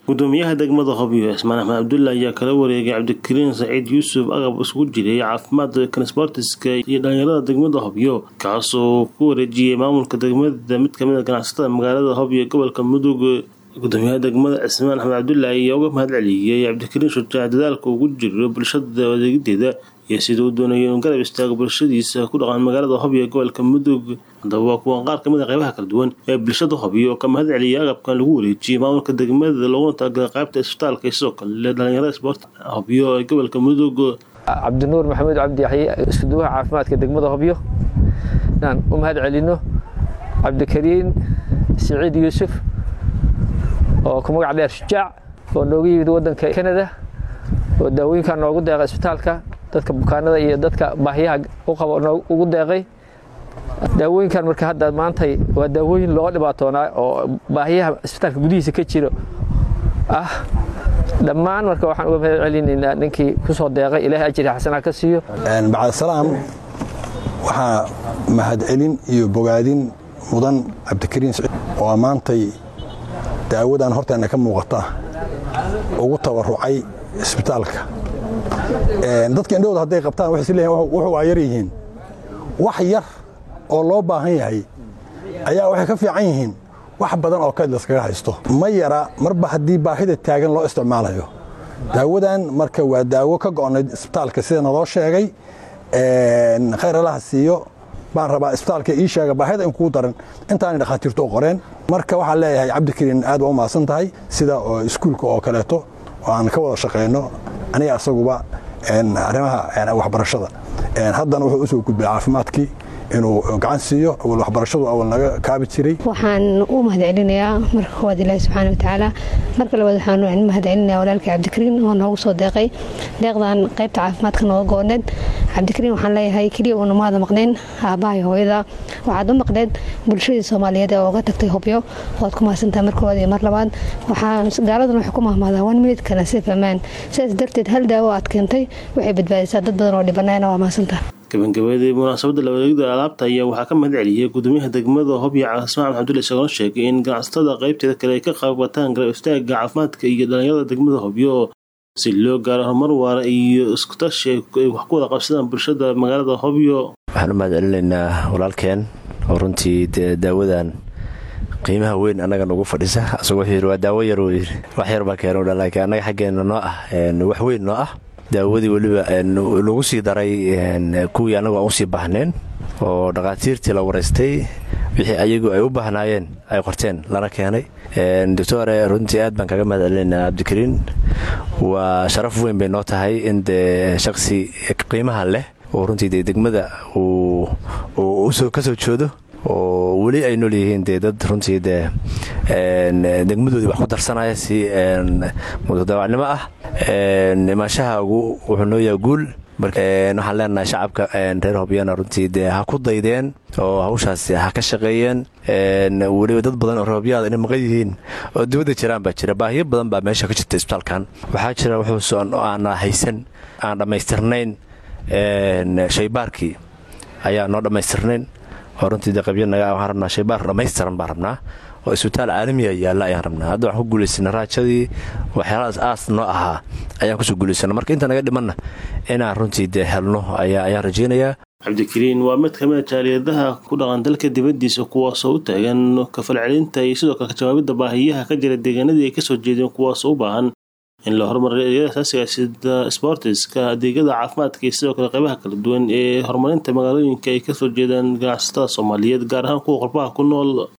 gudoomiyaha degmada hobyo cismaan axmed cabdulla ayaa kala wareegay cabdikariin saciid yuusuf agab isugu jiray caafimaadka kansbortiska iyo dhalinyarada degmada hobyo kaasoo ku wareejiyey maamulka degmada mid kamid a ganacsatada magaalada hobyo ee gobolka mudug gudoomiyaha degmada cismaan axmed cabdulla ayaa uga mahad celiyey cabdikariin shujaac dadaalka ugu jiro bulshada adeegideeda iyo sida uu doonayay inuu garab istaago bulshadiisa ku dhaqan magaalada hobyo ee gobolka mudug haddaba waa kuwan qaar kamid a qeybaha kala duwan ee bulshada hobyo oo ka mahad celiyay agabkan lagu wareejiyey maamulka degmada looguna talagalay qaybta isbitaalka iyo sidoo kale dhalinyarada sport hobyo ee gobolka mudug cabdinuur maxamuud cabdi yaxye iskuduwaha caafimaadka degmada hobyo inaan u mahad celino cabdikariin siciid yuusuf oo ku magac dheer shujaac oo nooga yimid wadanka canada oo daawooyinkan noogu deeqay isbitaalka dadka bukaanada iyo dadka baahiyaha u qabo ugu deeqay daawooyinkan marka hadda maantay waa daawooyin loo dhibaatoonaa oo baahiyaha isbitaalka gudihiisa ka jiro ah dhammaan marka waxaan uga mahad celinaynaa ninkii ku soo deeqay ilaahay ajri xasanaa ka siiyo bacdasalaam waxaa mahadcelin iyo bogaadin mudan cabdikariin oo maantay daawadan horteenna ka muuqata ugu tabarucay isbitaalka dadka indhahooda hadday qabtaan waxay is leeyihin wuxuu waa yar yihiin wax yar oo loo baahan yahay ayaa waxay ka fiican yihiin wax badan oo kayd laskaga haysto ma yara marba haddii baahida taagan loo isticmaalayo daawadan marka waa daawo ka go'nayd isbitaalka sida naloo sheegay khayr allaha siiyo baan rabaa isbitaalka ii sheega baahida in kuu daran intaanay dhakhaatiirtu u qoreen marka waxaan leeyahay cabdikariin aad waa u mahadsan tahay sida iskuulka oo kaleeto oo aan ka wada shaqayno aniga asaguba arrimaha waxbarashada haddana wuxuu u soo gudbay caafimaadkii inuu gacan siiyo awal waxbarashadu awal naga kaabi jiray waxaan u mahad celinayaa marka koowaad ilaahi subxaana watacaala marka labaad waxaan mahad celinayaa walaalkii cabdikariin oo noogu soo deeqay deeqdan qaybta caafimaadka nooga go-oneed cabdikariin waxaan leeyahay keliya uuna maada maqnayn aabbahay hooyada waxaad u maqneed bulshadii soomaaliyeed ee ooga tagtay hobyo waad ku mahadsantahay mar koowaad iyo mar labaad gaaladan waxay ku mahmaadaa one minute kana sif amaan sidaas darteed hal daawo aad keentay waxay badbaadisaa dad badan oo dhibanayna waa mahadsantaha gabagabadii munaasabadda lawareegida alaabta ayaa waxaa ka mahad celiyey gudoomiyaha degmada hobyo cismaan axmed cabdulle isagoona sheegay in ganacsatada qaybteeda kale ay ka qayb wataan garab istaaga caafimaadka iyo dhalinyarada degmada hobyo si loo gaaro horumar waara iyo iskutashi ay wax ku wada qabsadaan bulshada magaalada hobyo waxaan u mahad celinaynaa walaalkeen oo runtii daawadan qiimaha weyn annaga nagu fadhisa asagoo wuxuu yidhi waa daawo yar uu yidhi wax yar baa keeno laakiin annaga xaggeena noo ah wax weyn noo ah daawadii weliba lagu sii daray kuwii annagu aan usii baahneen oo dhakhaatiirtii la waraystay wixii ayagu ay u baahnaayeen ay qorteen lana keenay doctore runtii aad baan kaga mahad celinaynaa cabdikariin waa sharaf weyn bay noo tahay in dee shaqsi qiimaha leh oo runtii dee degmada uu ka soo joodo oo weli ay nool yihiin dee dad runtii dee degmadoodii wax ku darsanaya si mutadaawacnimo ah imaanshahagu wuxuu noo yaha guul waxaan leenahay shacabka reer hobyana runtii dee ha ku daydeen oo hawshaasi ha ka shaqeeyeen weliba dad badan oo reerhobyaada inay maqan yihiin oo dibadda jiraan baa jira baahiyo badan baa meesha ka jirta isbitaalkan waxaa jira wuxuuso aana haysan aan dhammaystirnayn shaybaarkii ayaa noo dhammaystirnayn oo runtii dee qabyanaga waxaan rabnaa shaybaar dhammaystiran baan rabnaa oo isbitaal caalamiya yaalla ayaan rabnaa hadda waxaan ku guulaysana raajadii waxyaalahaas aas noo ahaa ayaan kusoo guulaysana marka inta naga dhimanna inaan runtii dee helno ayaan rajaynayaa cabdikariin waa mid kamid a jaaliyadaha ku dhaqan dalka dibaddiisa kuwaasoo u taagan kafalcelinta iyo sidoo kale kajawaabidda baahiyaha ka jira deegaanadii ay kasoo jeedeen kuwaasoo u baahan in la horumariyo adeegyada asaasiga sida sbortiska adeegyada caafimaadka iyo sidoo kale qaybaha kala duwan ee horumarinta magaalooyinka ay kasoo jeedaan ganacsatada soomaaliyeed gaar ahaan kuwa qurbaha ku nool